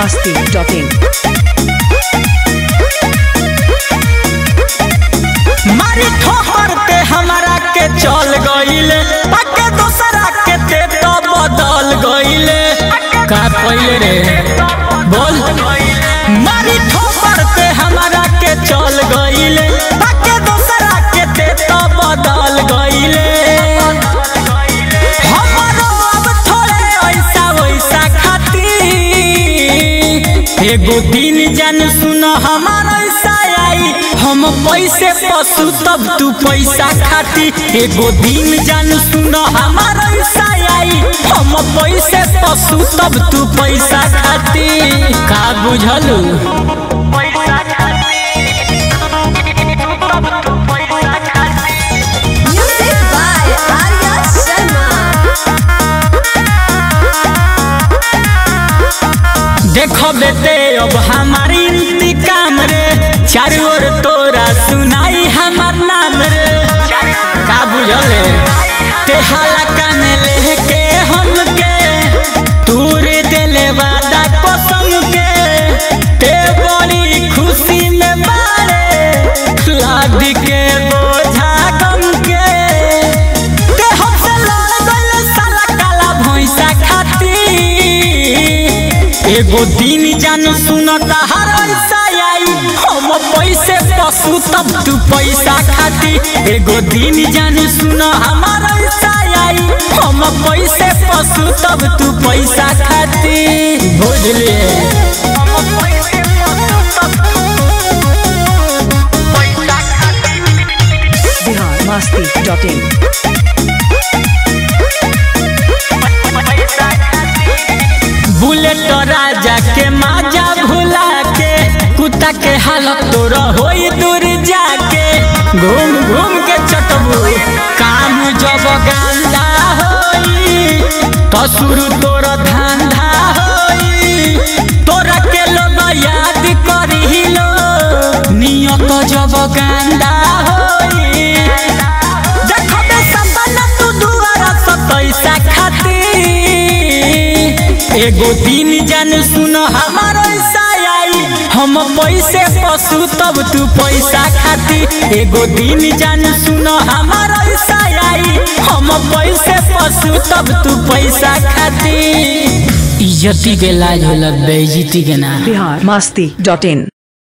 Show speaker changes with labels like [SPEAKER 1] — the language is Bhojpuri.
[SPEAKER 1] masti.in.
[SPEAKER 2] मारी ठोकर पे हमरा के चल गईले पक्के दूसरा के ते तो बदल गईले का कइले रे बोल मारी ठोकर पे हमरा के चल गईले पक्के दूसरा के ते तो बदल गईले हमरो अब थोड़े ऐसा वैसा खाती एगो दिन जान सुन हमार ऐसा आई हम पैसे पशु तब तू पैसा खाती एगो दिन जान सुन हमार ऐसा आई हम पैसे पशु तब तू पैसा खाती का बुझलू
[SPEAKER 3] Music by Arya Sharma.
[SPEAKER 2] देखो बेटे अब हमारी इंतकाम रे चारों ओर तोरा सुनाई हमार नाम रे का बुझले ते हलका में लेके हमके तूर दिले वादा कसम के ते बड़ी खुशी में मारे लाद के बोझा गम के ते हमसे लड़ गइल साला काला भैंसा खाती एगो दिन जान सुन हर ऐसा आई हम पैसे पशु तब तू पैसा खाती एगो दिन जान सुन हमार ऐसा आई हम पैसे पशु तब तू पैसा खाती बुझलिए
[SPEAKER 1] Bihar masti.in.
[SPEAKER 2] बुलेट राजा के माजा भुला के कुत्ता के हालत तोरा होई दूर जाके घूम घूम के चटबू काम जब गांदा होई तो शुरू तोरा धंधा होई तोरा के लोग याद करी लो नियत जब गांदा होई देखबे सपना तू दुआरा से पैसा खाती एगो दिन जान सुन हमार ऐसा आई हम पैसे पशु तब तू पैसा खाती एगो दिन जान सुन हमार ऐसा आई हम पैसे पशु तब तू पैसा खाती इज्जती के लाज होला बेइज्जती के ना
[SPEAKER 1] Bihar masti.in.